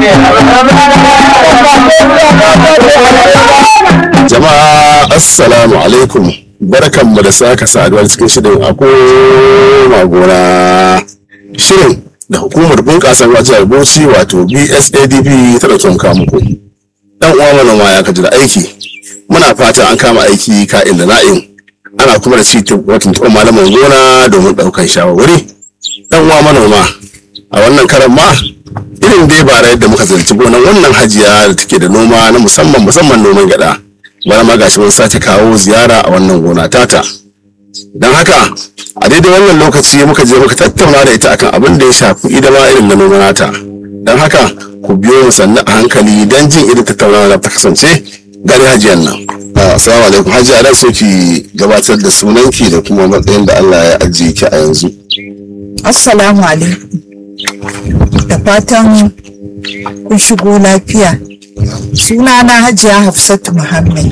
Jama'a assalamu alaikum barkanmu da saka saduwa cikin shirin a koma gona shirin da hukumar bunƙasa ruwa jihar Bauchi wato BSADB ta ɗauki muka muku. Dan uwa manoma ya kaji da aiki muna fata an kama aiki ka'in da na'in ana kuma da ci watan tuɓa malaman gona domin ɗaukan shawarwari. Dan uwa manoma a wannan karan ma irin dai bara yadda muka zanci gonan wannan hajiya da take da noma na musamman musamman noman gyaɗa. bana ma gashi mun sake kawo ziyara a wannan gona tata don haka a daidai wannan lokaci muka je muka tattauna da ita akan abin da ya shafi idama irin na noma nata don haka ku biyo mu sannu a hankali don jin irin tattaunawa da ta kasance gari hajiyan nan assalamu alaikum hajiya dan so ki gabatar da sunanki da kuma matsayin da Allah ya ajiye ki a yanzu Assalamu alaikum. Da fatan kun shigo lafiya. Sunana Hajiya Hafsatu Muhammad.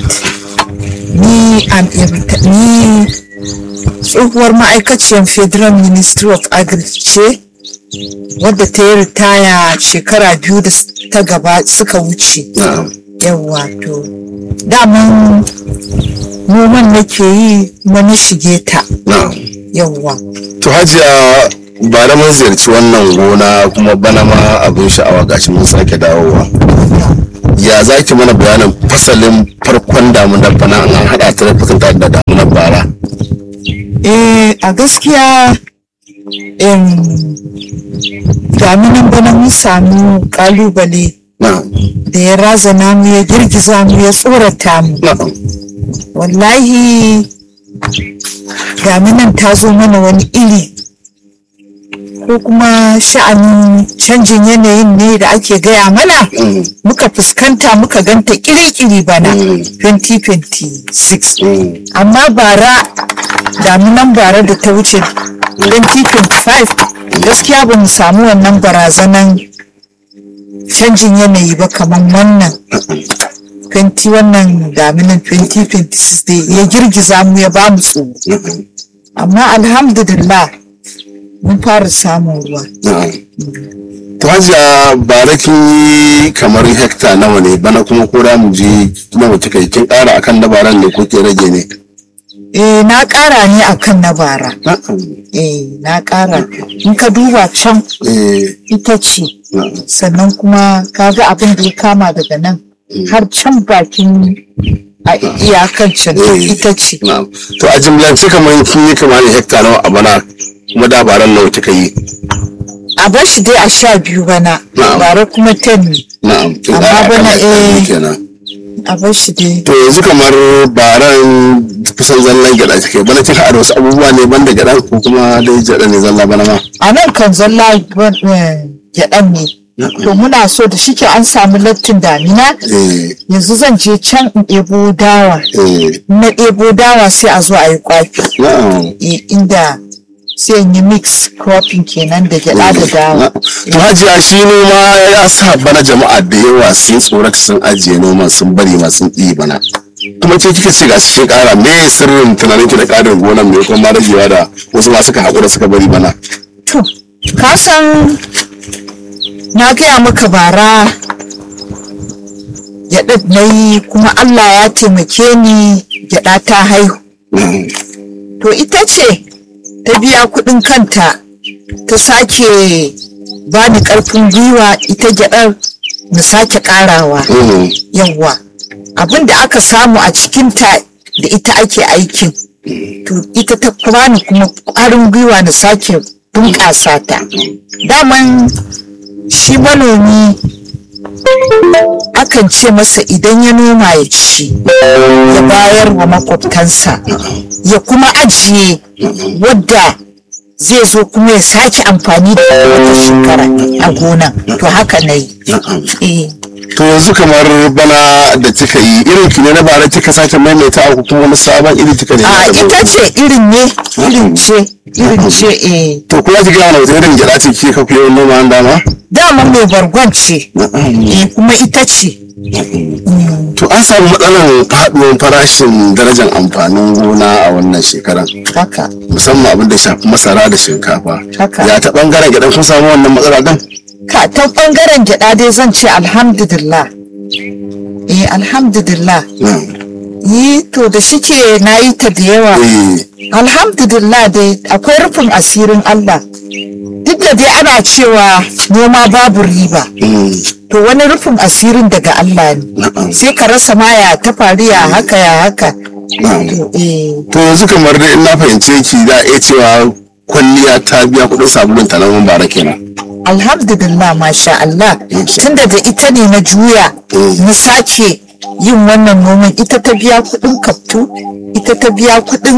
Ni am ni tsohuwar ma'aikaciyar Federal Ministry of Agri ce wadda ta yi ritaya shekara biyu da ta gaba suka wuce. na'am Yawwa to daman noman nake yi kuma na shige ta. na'am Yawwa. to hajiya ba da mun ziyarci wannan gona kuma bana ma abin sha'awa gashi mun sake dawowa ya za ki mana bayanin fasalin farkon damunar bana an haɗa ta da fasanta da damunar bara Eh, a gaskiya em, daminan bana mun samu kalubale na'am da ya razana mu ya girgiza mu ya tsorata mu na'am wallahi daminan ta zo mana wani iri ko kuma sha'anin canjin yanayin ne da ake gaya mana Mm, muka fuskanta muka ganta kiri-kiri bana Mm. 2026 mm, amma bara daminan bara da ta wuce 2025 gaskiya ba mu samu wannan barazanan canjin yanayi ba kamar wannan 20 wannan daminan 2026 da ya girgiza mu ya ba mu tsoro mm, amma alhamdulillah mun fara samun ruwa na'am to hajiya bara kin yi kamar hekta nawa ne bana kuma ko da mu je nawa kika yi kin ƙara akan dabaran ne ko ke rage ne eh na ƙara ne akan na bara na'am eh na ƙara in ka duba can eh ita ce na'am sannan kuma kaga abin da ya kama daga nan har can bakin a iyakan can Eh. ita ce na'am to a jimlance kamar kin yi kamar hekta nawa a bana kuma dabaran nawa kika yi a bar shi dai a sha biyu bana Na'am. bara kuma ten ne na'am kin Amma ƙara akan bana, hekta biyu eh. kenan a bar shi dai to yanzu kamar baran kusan zallan gyaɗa take bana kin haɗa da wasu abubuwa ne banda gyaɗa ko kuma dai gyaɗa ne zalla bana ma a nan kan zalla ban- eh, gyaɗan ne to muna so da shike an samu lattin damina eh yanzu zan je can in ɗebo dawa eh In na ɗebo dawa sai a zo a yi kwafi na'am Eh, inda sai in yi mix cropping kenan da gyaɗa da dawa To hajiya shi noma ya sa bana jama'a da yawa sun tsorata sun ajiye noman sun bari ma sun ɗi bana. Kuma ce kika ce ga cikin ƙara me sirrin tunanin ki da ƙarin gonan me kuma ragewa da wasu ma suka haƙura suka bari bana. To, ka san na gaya maka bara gyaɗa na yi kuma Allah ya taimake ni gyaɗa ta haihu. To ita ce ta biya kuɗin kanta ta sake ba ni ƙarfin gwiwa ita gyaɗar na sake ƙarawa. Mhm. Yawwa, abin da aka samu a cikinta da ita ake aikin. To ita ta bani kuma ƙwarin gwiwa na sake bunƙasa ta. Daman shi manomi akan ce masa idan ya noma ya ci ya bayar wa makwabtansa ya kuma ajiye wadda zai zo kuma ya sake amfani da wata shekara a gonan to haka na yi Eh. To yanzu kamar bana da kika yi irin ki ne na bara kika sake maimaita ko kuma wani sabon iri kika ne. a ita ce irin ne irin ce irin ce eh To kuma ki gaya mana wata irin gyaɗa ce kika fi yawan noma an dama? dama mai bargon ce eh kuma ita ce To an samu matsalar faɗuwar farashin darajar amfanin gona a wannan shekaran. haka musamman abin da shafi masara da shinkafa Haka. ya ta bangaren gidan kun samu wannan matsala din ka ta bangaren gyada dai zan ce alhamdulillah eh alhamdulillah na'am yi to da shike na yi ta da yawa eh alhamdulillah dai akwai rufin asirin Allah duk da dai ana cewa noma babu riba mm, to wani rufin asirin daga Allah ne na'am sai ka rasa ma ya ta faru ya haka ya haka na'am to eh to yanzu kamar dai in na fahimce ki za a iya cewa kwalliya ta biya kuɗin sabulun ta na bara kenan alhamdulillah masha Allah Masha tunda da ita ne na juya Mm. na sake yin wannan noman ita ta biya kudin kaftu ita ta biya kudin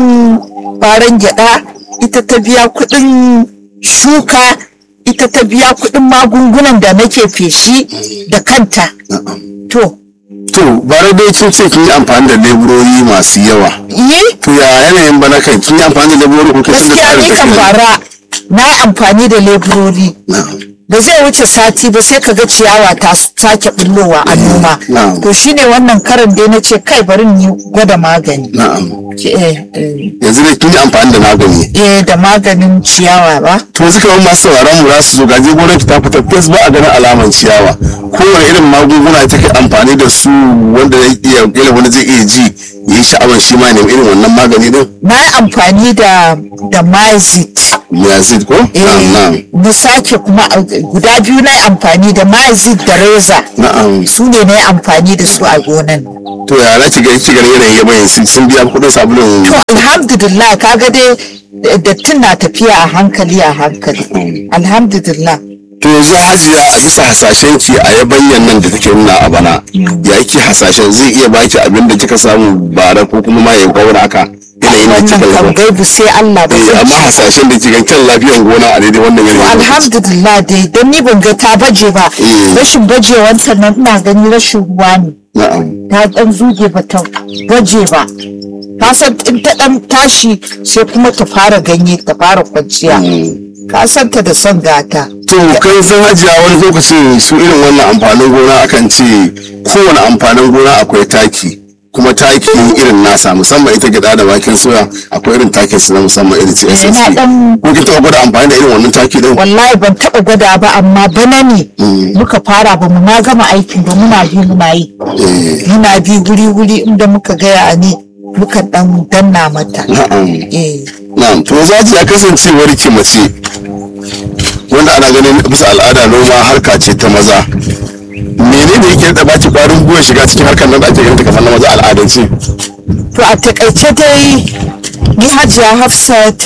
baran gyada ita ta biya kudin shuka ita ta biya kudin magungunan da nake feshi da kanta na'am to to bara dai kin ce kin yi amfani da leburori masu yawa yi to ya yanayin bana kan kin yi amfani da leburori ko kin da gaskiya tsarin ni kan tafiya bara na yi amfani da leburori na'am ba zai wuce sati ba sai kaga ciyawa ta sake bullowa a noma Na'am. to shine wannan karan dai na ce kai bari ni gwada magani na'am eh, eh, yanzu dai kin yi amfani da magani eh, da maganin ciyawa ba to yanzu kamar masu sauraron mu za su zo gaje gonar ki ta fita fes ba a ganin alaman ciyawa kowane irin magunguna take amfani da su wanda zai iya kila wani zai iya ji ya yi sha'awar shi ma ne irin wannan magani din na yi amfani da da mazit yazid ko na'am na'am na sake kuma a- guda biyu na yi amfani da mazit da reza na'am su ne na yi amfani da su a gonan to ya za ki ga ki ganin yanayin yabayin sun sun biya kuɗin sabulun to alhamdulillah kaga dai dattin na tafiya a hankali a hankali alhamdulillah to yanzu hajiya a bisa hasashen ki a yabanyan nan da take nuna a bana ya yake hasashen zai iya baki abin da kika samu bara ko kuma ma ya kaura haka yanayin da kika wannan kan yaba gaibu sai Allah ba Eh, zan amma ci hasashen da kika kan lafiyan gona a daidai wannan yanayin alhamdulillah dai don ni ban ga ta baje ba Mm. rashin bajewar nan ina gani rashin ruwa ne na'am ta dan zuge ba ta baje ba ka san in ta dan tashi sai kuma ta fara ganye ta fara kwanciya ka san ta da son gata to kai san hajiya wani lokacin su irin wannan amfanin gona akan ce kowane amfanin gona akwai taki kuma taki irin nasa musamman ita gida da waken soya akwai irin takin su na musamman irin ce Eh, SSC na dan- ko kin taɓa gwada amfani da irin wannan taki din wallahi ban taba gwada ba amma bana ne muka fara ba mu ma gama aikin ba muna bi muna yi Eh, muna bi wuri wuri inda muka gaya ne muka dan danna mata na'am eh na'am to za ya kasancewar ki mace wanda ana ganin bisa al'ada noma harka ce ta maza menene yake da baki kwarin gwiwa shiga cikin harkar nan da ake ganin ta kamar na maza al'adance To a takaice dai ni hajiya Hafsat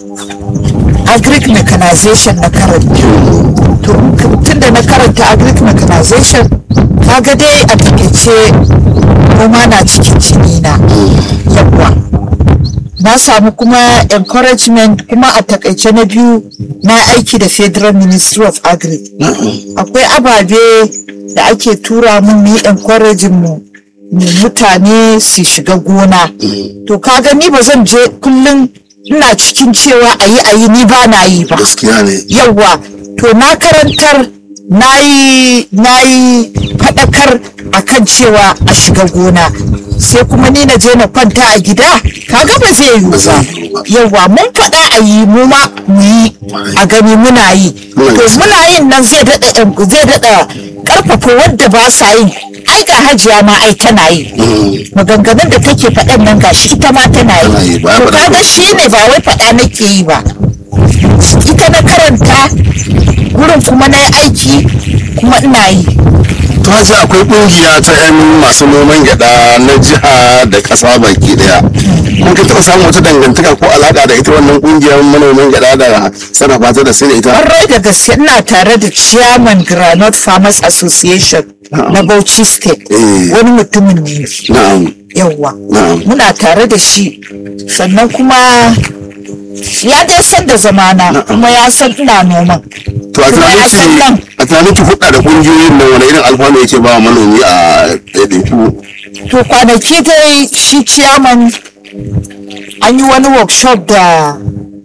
agric mechanization na karanta. To tun da na karanta agric mechanization kaga dai a takaice noma na cikin jini na yawwa. Na samu kuma encouragement kuma a takaice na biyu na aiki da Federal Ministry of Agric. Akwai ababe da ake tura mun mu yi encouraging mu mu mutane su shiga gona to kaga ni ba zan je kullum ina cikin cewa a yi a yi ni ba na yi ba gaskiya ne yawwa to na karantar na yi na yi faɗakar akan cewa a shiga gona sai kuma ni na je na kwanta a gida kaga ba zai yiwu ba yawwa mun faɗa a yi mu ma mu yi a gani muna yi to muna yin nan zai daɗa zai daɗa ƙarfafa wadda ba sa yin ai ga hajiya ma ai tana yi maganganun da take faɗan nan gashi ita ma tana Tana yi, yi ba to faɗa kaga ba. shi ne ba wai faɗa nake yi ba ita na karanta gurin kuma na yi aiki kuma ina yi to haji akwai kungiya ta yan masu noman gyada na jiha da kasa baki daya kun ka taɓa samun wata dangantaka ko alaƙa da ita wannan kungiyar manoman gyada da sarrafa ta da sai da ita Ƙwarai da gaske ina tare da chairman Granite Farmers Association na Bauchi State Eh. wani mutumin ne na'am yawwa Na'am. muna tare da shi sannan kuma ya dai san da zamana kuma ya san ina noman to a kuma ya san nan tunanin a tunanin ki hudda da kungiyoyin nan wani irin alfanu yake ba wa manomi a ɗaiɗaiku to kwanaki dai shi chairman an yi wani workshop da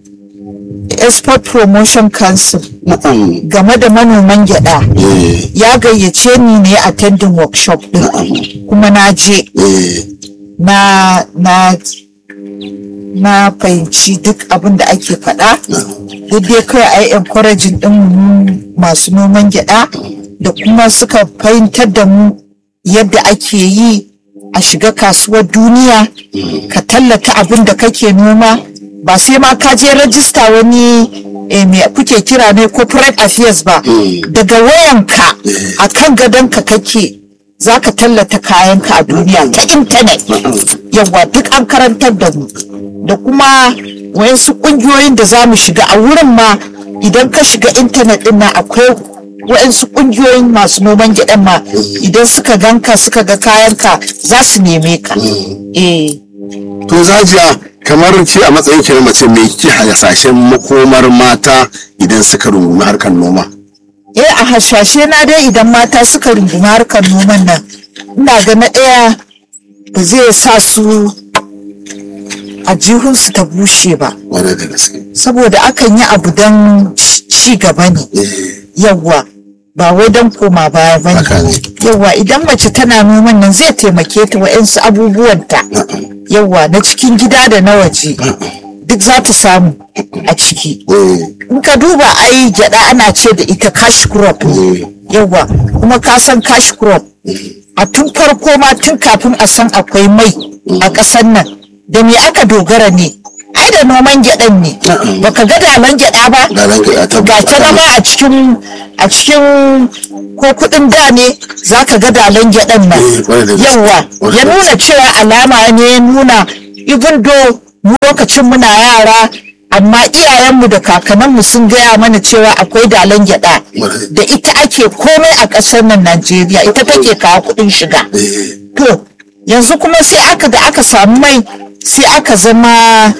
export promotion council na'am game da manoman gyada eh ya gayyace ni ne attending workshop din kuma na je eh na na na fahimci duk abin da ake faɗa duk dai kawai a yi encouraging ɗin mu masu noman gyaɗa da kuma suka fahimtar da mu yadda ake yi a shiga kasuwar duniya ka tallata abin da kake noma ba sai ma ka je rajista wani eh, me kuke kira ne corporate affairs ba daga wayanka a kan gadonka kake za ka tallata kayanka a duniya ta intanet yawa duk an karantar da mu da kuma wayansu kungiyoyin da za mu shiga a wurin ma idan ka shiga intanet din nan akwai wayansu kungiyoyin masu noman gyaɗan ma idan suka ganka suka ga kayanka za su neme ka eh to zajiya kamar ki a matsayin ki na mace me kike hasashen makomar mata idan suka rungumi harkar noma eh a hashashe na dai idan mata suka rungumi harkar noman nan ina ga na ɗaya ba zai sa su a jihunsu ta bushe ba wadda da gaske saboda akan yi abu don ci gaba ne yawwa ba wai don koma baya ba Haka ne ne. yawwa idan mace tana noman nan zai taimake ta wa'yansu abubuwanta yawwa na cikin gida da na waje duk za ta samu a ciki in ka duba ai gyada ana ce da ita cash crop ne yawwa kuma ka san cash crop a tun farko ma tun kafin a san akwai mai a ƙasar nan da me aka dogara ne ai da noman gyaɗan ne baka ga dalan gyaɗa ba da ranka ya ga tabbata ta nama a cikin a cikin ko kuɗin da ne za ka ga dalan gyaɗan nan Eh, kwarai da gaske. yawwa Kwarai ya da nuna cewa alama ne ya nuna even though mu lokacin muna yara amma iyayenmu da kakanninmu sun gaya mana cewa akwai dalan gyaɗa Kwarai. da ita ake komai a ƙasar nan Najeriya ita take kawo kuɗin shiga Eh, to yanzu kuma sai aka da aka samu mai sai aka zama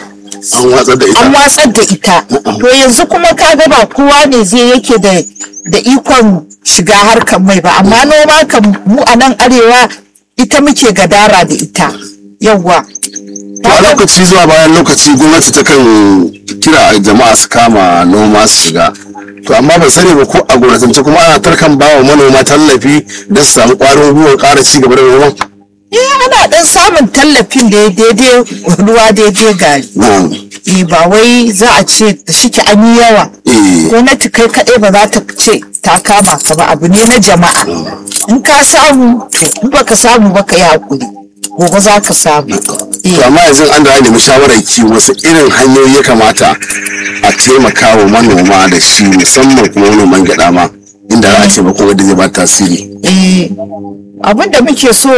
an watsar da ita an watsar da ita to yanzu kuma kaga ba kowa ne zai yake da da ikon shiga harkar mai ba amma noma kan mu a nan arewa ita muke gadara da ita yawwa to a lokaci zuwa bayan lokaci gwamnati ta kan kira jama'a su kama noma su shiga to amma ban sani ba ko a gwamnatance kuma ana tarkan ba wa manoma tallafi don su samu ƙwarin gwiwar ƙara ci gaba da noma eh ana dan samun tallafin da ya daidai ruwa daidai gari na'am eh ba wai za a ce da shike an yi yawa eh gwamnati kai kaɗai ba za ta ce ta kama ka ba abu ne na jama'a in ka samu to in baka samu ba ka yi hakuri gobe za ka samu to eh amma yanzu an da nemi shawarar ki wasu irin hanyoyi ya kamata a taimaka wa manoma da shi musamman kuma manoman gyaɗa ma inda za a taimako wanda zai ba tasiri eh abin da muke so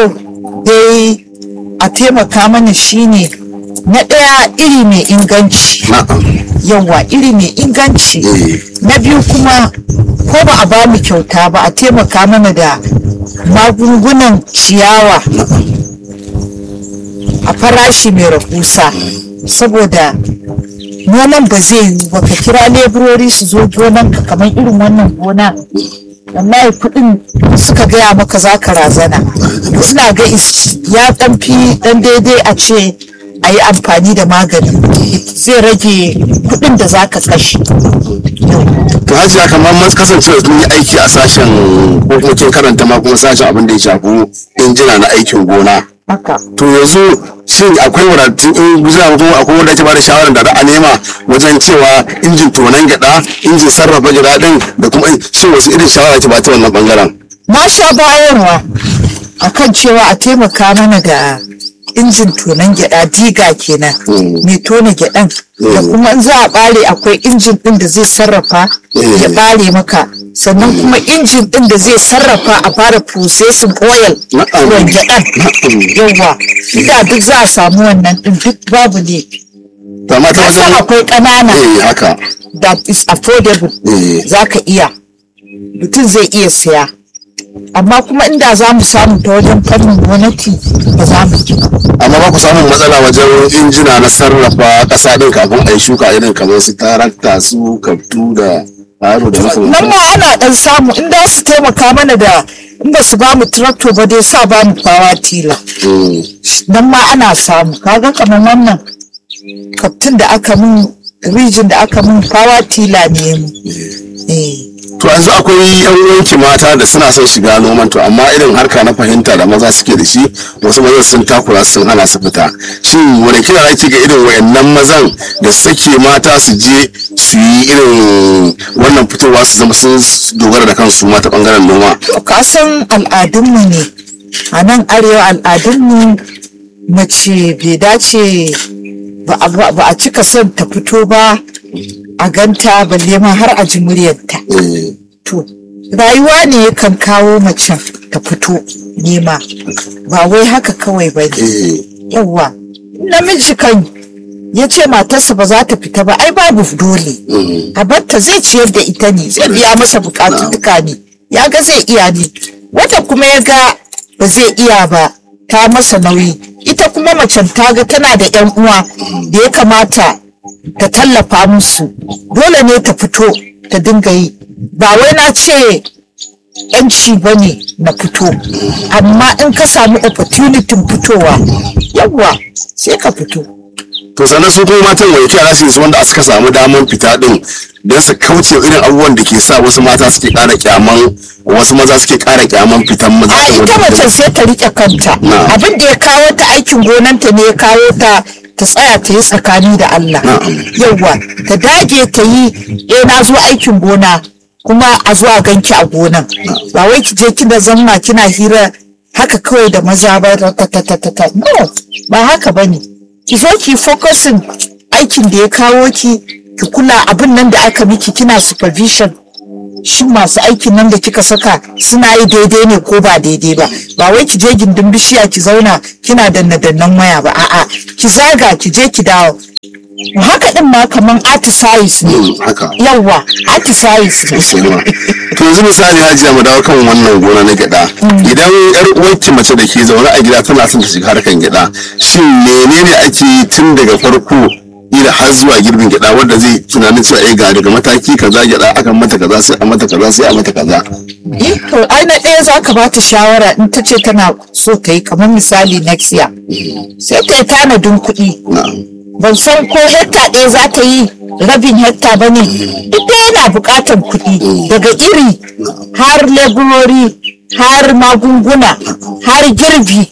dai a taimaka mana shine na ɗaya iri mai inganci na'am yawa iri mai inganci eh na biyu kuma ko ba a ba mu kyauta ba a taimaka mana da magungunan ciyawa a farashi mai rahusa saboda noman ba zai yiwu ba ka kira leburori su zo gonanka kamar irin wannan gona wallahi kuɗin suka gaya maka za ka razana ina ga is- ya ɗan fi ɗan daidai a ce a yi amfani da magani zai rage kuɗin da za ka kashe to hajiya kamar mun kasance da mun yi aiki a sashen ko kuma kin karanta ma kuma sashen abin da ya shafi injina na aikin gona haka to yanzu shin akwai wadatun in guza ko akwai wanda ake bada shawarar da za a nema wajen cewa injin tonon gyada injin sarrafa gyada din da kuma shin wasu irin shawara ake ba ta wannan bangaren na sha bayarwa akan cewa a taimaka mana da injin tonon gyada diga kenan Mm. mai tona gyadan da kuma in za a bare akwai injin din da zai sarrafa Mm. ya bare maka sannan kuma injin din da zai sarrafa a fara processing oil Na'am. ruwan gyadan Na'am. yawa da duk za a samu wannan din duk babu ne to amma ta kasan wajen akwai ƙanana eh haka that is affordable eh za ka iya mutum zai iya siya amma kuma inda za mu samu ta wajen fannin gwamnati ba za mu ji amma ba ku samun matsala wajen injina na sarrafa kasa din kafin a yi shuka irin kamar su tarakta su kaftu da faro da nan makamantan ma ana dan samu in da su taimaka mana da in ba su ba mu tractor ba dai sa ba mu fawa tila Mm. nan ma ana samu kaga kamar wannan kaftin da aka mun rijin da aka mun fawa tila ne mu eh to yanzu akwai yan uwanki mata da suna son shiga noman to amma irin harka na fahimta da maza suke da shi wasu mazan sun takura sun hana su fita shin wani kira zaki ga irin wayannan mazan da sake mata su je su yi irin wannan fitowa su zama sun dogara da kansu mata bangaren noma To ka san al'adunmu ne a nan arewa al'adunmu mace bai dace ba a- ba ba a cika son ta fito ba a ganta balle ma har a ji muryarta. Eh, To rayuwa ne kan kawo macen ta fito nema ba wai haka kawai ba ne. eh, Yawwa namiji kan ya ce matarsa ba za ta fita ba ai babu dole. mm, a barta zai ciyar da ita ne zai biya masa bukatu duka ne ya ga zai iya ne wata kuma ya ga ba zai iya ba ta masa nauyi ita kuma macen ta ga tana da yan uwa da ya kamata ta tallafa musu dole ne ta fito ta dinga yi ba wai na ce yanci ba ne na fito amma in ka samu opportunity fitowa yawwa sai ka fito to sannan su kuma matan wani kira su yi su wanda suka samu damar fita din don su kauce wa irin abubuwan da ke sa wasu mata suke kara kyaman wasu maza suke kara kyaman fitan maza a ita mace sai ta rike kanta Na. abin da ya kawo ta aikin gonanta ne ya kawo ta ta tsaya ta yi tsakani da Allah Na'am. yawwa ta dage ta yi eh na zo aikin gona kuma a zuwa ganki a gonan ba wai ki je kina zanna kina hira haka kawai da maza ba ta ta ta ta ta ta. no ba haka bane ki zo ki focusing aikin da ya kawo ki ki kula abin nan da aka miki kina supervision shin masu aikin nan da kika saka suna yi daidai ne ko ba daidai ba ba wai ki je gindin bishiya ki zauna kina danna dannan waya ba a'a ki zaga ki je ki dawo haka din ma kaman artisais ne Mm, haka yawwa artisais ne sosai ma to yanzu misali hajiya mu dawo kan wannan gona na gyada idan yar uwarki mace da ke zaune a gida tana son ta shiga harkan gyada shin menene ake yi tun daga farko ila har zuwa girbin gyada wanda zai tunanin cewa eh ga daga mataki kaza gyada akan mata kaza sai a mata kaza sai a mata kaza Eh, to ai na ɗaya za ka bata shawara in ta ce tana so ta yi kamar misali next year sai ta yi tanadin kuɗi na'am ban san ko hekta ɗaya za ta yi rabin hekta ba ne duk da yana buƙatar kuɗi daga iri har leburori har magunguna har girbi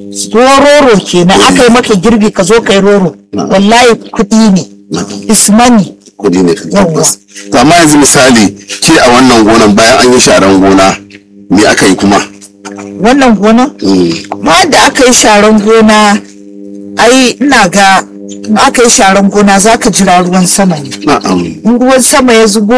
roro kenan aka yi maka girbi ka zo ka yi roro wallahi kuɗi ne is money kudi ne kan tabbas to amma yanzu misali ke a wannan gonan bayan an yi sharan gona me aka yi kuma wannan gona Mm, ma da aka yi sharan gona ai ina ga in aka yi sharan gona za ka jira ruwan sama ne na'am in ruwan sama ya zubo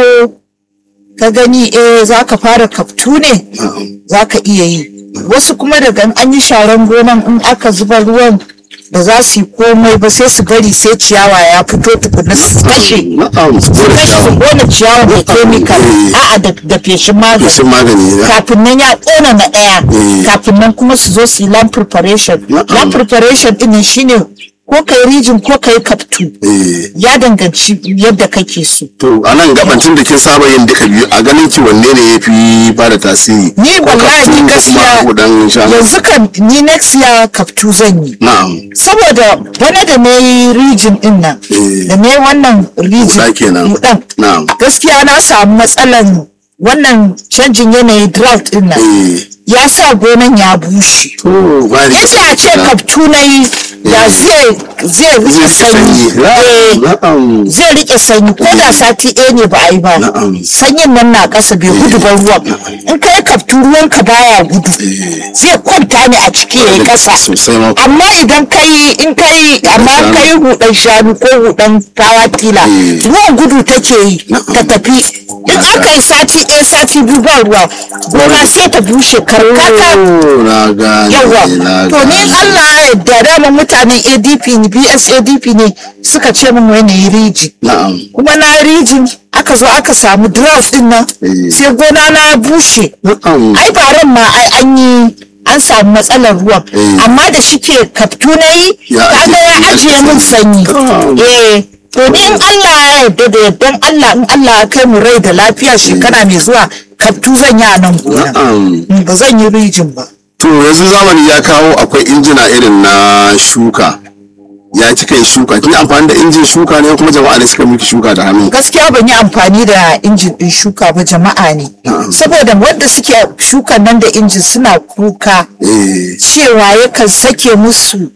ka gani eh za ka fara kaftu ne na'am za ka iya yi wasu kuma daga in an yi sharan gonan in aka zuba ruwan ba za su yi komai ba sai su bari sai ciyawa ya fito tukuna su kashe na'am su su gode kashe su shawo kona ciyawa da chemical Eh. a'a da da feshin magani feshin magani ne kafin nan ya ƙona na ɗaya Eh. kafin nan kuma su zo su yi land preparation Na'am. land preparation ɗin nan shine ko kai rijin ko kai kaftu eh ya danganci yadda kake so to a nan gabancin da kin saba yin duka biyu a ganin ki wanne ne ya fi ba da tasiri ni Ko wallahi kaftu ko gaskiya kuma hudan shanu yanzu kan ni next year kaftu zan yi na'am saboda bana da na yi rijin din nan Eh. da na yi wannan rijin Huɗa kenan. huɗan, na'am gaskiya na samu matsalan wannan canjin yanayi drought din nan eh ya sa gonan ya bushe to ba ni inda a ce kaftu na yi da zai zai rike zai sanyi sanyi Eh, na'am zai rike sanyi ko da sati ɗaya ne ba a yi ba na'am sanyin nan na ƙasa bai gudu ba ruwan in ka yi kaftu ruwanka baya gudu eh zai kwanta ne a ciki ya yi ƙasa sosai ma amma idan ka yi in ka yi amma shanu. ka yi hudan shanu ko hudan tawa kila Eh. ruwan gudu take yi Na'am. ta tafi in aka yi sati ɗaya sati biyu ba ruwa gona sai ta bushe karkata Oh, na gane yawa na to ni gane. Allah ya yarda dama mutanen ADP ne BSADP ne suka ce min wani yi riji na'am kuma na rijin aka zo aka samu drought din nan Eh. sai gona na ya bushe na'am ai baran ma ai an yi an samu matsalar ruwan Eh. amma da shike kaftu na yi Ya kaga ajiye- ya ajiye min sanyi Oh. eh to ni in Allah ya yarda da yardan Allah in Allah ya kai mu rai da lafiya shekara mai zuwa kaftu zan yi a nan gona na'am Mm, ba zan yi rijin ba To yanzu zamani ya kawo akwai injina irin na shuka ya cika yin shuka kin yi amfani da injin shuka ne kuma jama'a ne suka miki shuka da hannu gaskiya ban yi amfani da injin ɗin shuka ba jama'a ne Na'am. saboda wanda suke shukan nan da injin suna kuka eh cewa yakan sake musu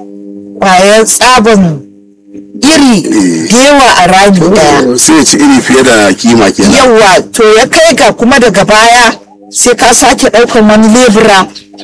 ƙwayar tsaban iri da yawa a rami ɗaya sai ya ci iri fiye da kima kenan yawa to ya kai ga kuma daga baya sai ka sake ɗaukan wani lebura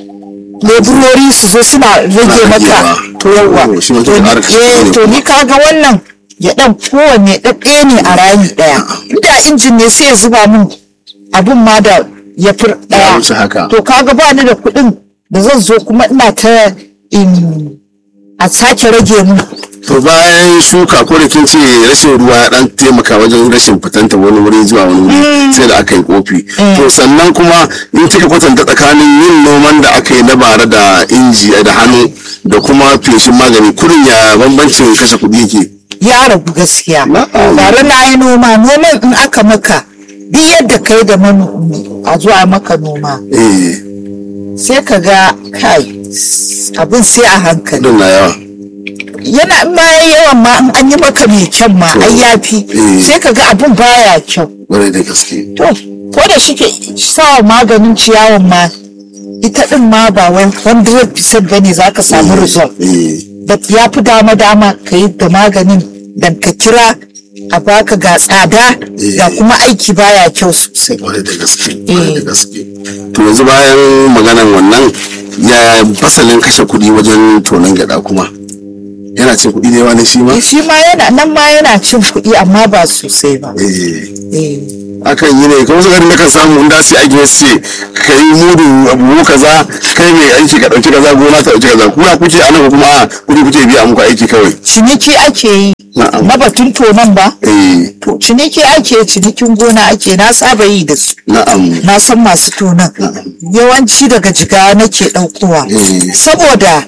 leburori su zo suna rage maka ragewa. to yawa Oh, shi ma to zai ni- ƙara kashe eh, kuɗi. to ni kaga wannan ya ɗan kowanne ɗaɗɗaya ne a rami ɗaya inda injin ne sai ya zuba min abin ma da ya fi Ya wuce haka. ɗaya to kaga ba ni da kuɗin da zan zo kuma ina ta in a sake rage mun to bayan shuka ko da kin ce rashin ruwa ya dan taimaka wajen rashin fitanta wani wuri zuwa wani wuri sai da aka yi kofi to sannan kuma in kika kwatanta tsakanin yin noman da aka yi na bara da inji da hannu da kuma feshin magani kurin ya bambancin kashe kuɗi yake ya ragu gaskiya Na'am. bare na yi noma noman in aka maka duk yadda kai da manomi a zuwa maka noma eh sai ka ga kai abin sai a hankali kudin na yawa yana in ma yayi yawan ma in an yi maka mai kyan ma ai yafi Eh. sai ka ga abin baya kyau ƙwarai da gaske to ko da shike sawa maganin ciyawan ma ita din ma ba wai 100% bane za ka samu result eh da ya fi dama dama ka yi da maganin dan ka kira a baka ga tsada ga kuma aiki baya kyau sosai kwarai da gaske kwarai da gaske to yanzu bayan maganan wannan ya fasalin kashe kuɗi wajen tonon gyaɗa kuma yana cin kuɗi da yawa ne shi ma shi ma yana nan ma yana cin kuɗi amma ba sosai ba eh Eh. akan yi ne kuma su garin nakan samu in da su aiki wasu ce ka yi mudu abubu kaza kai mai aiki ka ɗauki kaza gona ta ɗauki kaza kuma kuke anan ko kuma a kuɗi kuke biya muku aiki kawai ciniki ake yi Na'am. na batun tonon ba eh to ciniki ake cinikin gona ake na saba yi da su na'am na san masu tonon yawanci daga jiga nake ɗaukowa Eh. saboda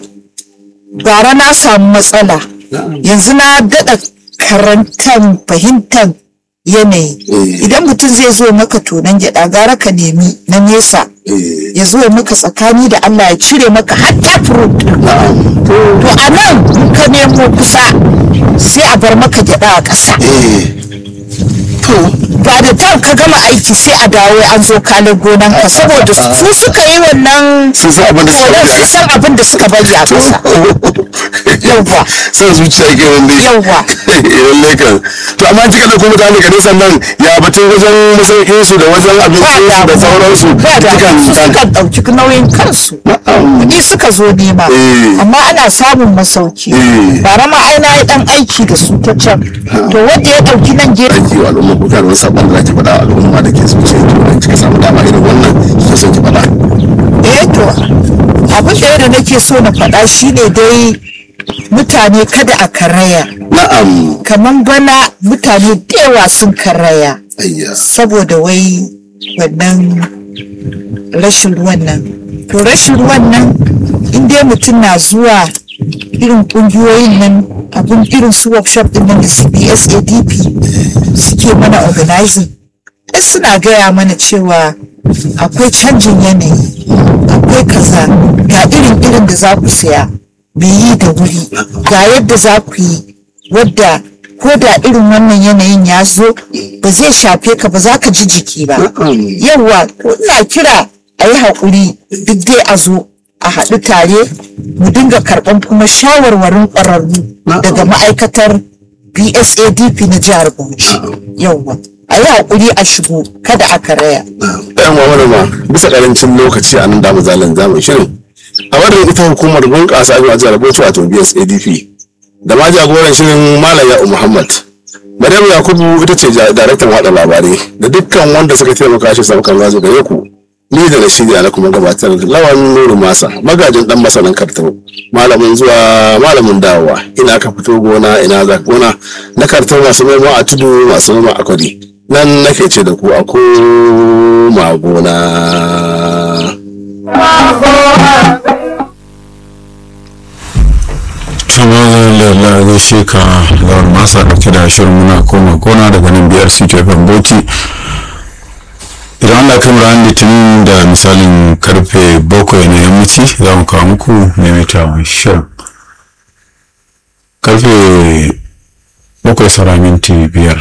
bara na samu matsala yanzu na daɗa karantar fahimtar yanayi Eh. idan mutum zai zo maka tonon gyaɗa gara ka nemi na nesa eh ya zo ya maka tsakani da Allah ya cire maka hatta fruit na'am to a nan in ka nemo kusa sai a bar maka gyaɗa a ƙasa eh to ba da tan ka gama aiki sai a dawo an zo kalin gonan ka saboda su suka yi wannan sun san abin da suka tonon biya su san abin da suka bari a ƙasa Yawwa. sai zuciya ke wanda Yawwa. lallai kan to amma kika da kuma mutane ka nisan nan ya batun wajen masaukin su da wajen ba abincin su da damuwa. sauransu ba da dukan su suka ɗauki nauyin kansu kuɗi suka zo nema Eh. amma ana samun masauki Eh. bara ma ai na yi ɗan aiki da su ta can to wanda ya ɗauki nan gefe aiki wa al'umma ko kana wani sabon da zaki faɗa wa al'umma da ke zuciya to da kika samu dama irin wannan kika son ki faɗa eh to abin ɗaya da nake so na faɗa shine dai mutane kada a karaya na'am kamar bana mutane da yawa sun karaya ayya saboda wai wannan rashin ruwan nan to rashin ruwan nan in dai mutum na zuwa irin kungiyoyin nan abin irin su workshop din nan da cbsadp suke mana organizing ai suna gaya mana cewa akwai canjin yanayi akwai kaza ga irin irin da za ku saya mai yi da wuri ga yadda za ku yi wadda ko da irin wannan yanayin ya zo ba zai shafe ka ba za ka ji jiki ba yawwa to ina kira a yi haƙuri duk dai a zo a haɗu tare mu dinga karɓan kuma shawarwarin ƙwararru daga ma'aikatar bsadp na jihar bauchi yawwa a yi haƙuri a shigo kada a karaya ɗayan wa wani ma bisa ƙarancin lokaci a nan damu zalin zamu shirin a wadda ita hukumar bunƙasa abin ajiyar bauchi wato bsadp da ma jagoran shirin malam ya'u muhammad maryam yakubu ita ce ja- daraktan watsa labarai da dukkan wanda suka taimaka shi samu kan zazo gare ku ni da na shirya na kuma gabatar da lawan nuru masa magajin dan masanin kartau malamin zuwa malamin dawowa ina aka fito gona ina za gona na kartau masu noma a tudu masu noma a kwari nan nake ce da ku a koma gona Tumalala gaishe ka lawar masa dauke da shirin muna koma kona daga nan biyar CTFM Bauchi. Idan Allah kan ran litinin da misalin karfe bakwai na yammaci za mu kawo muku maimaita shirin. karfe bakwai saura minti biyar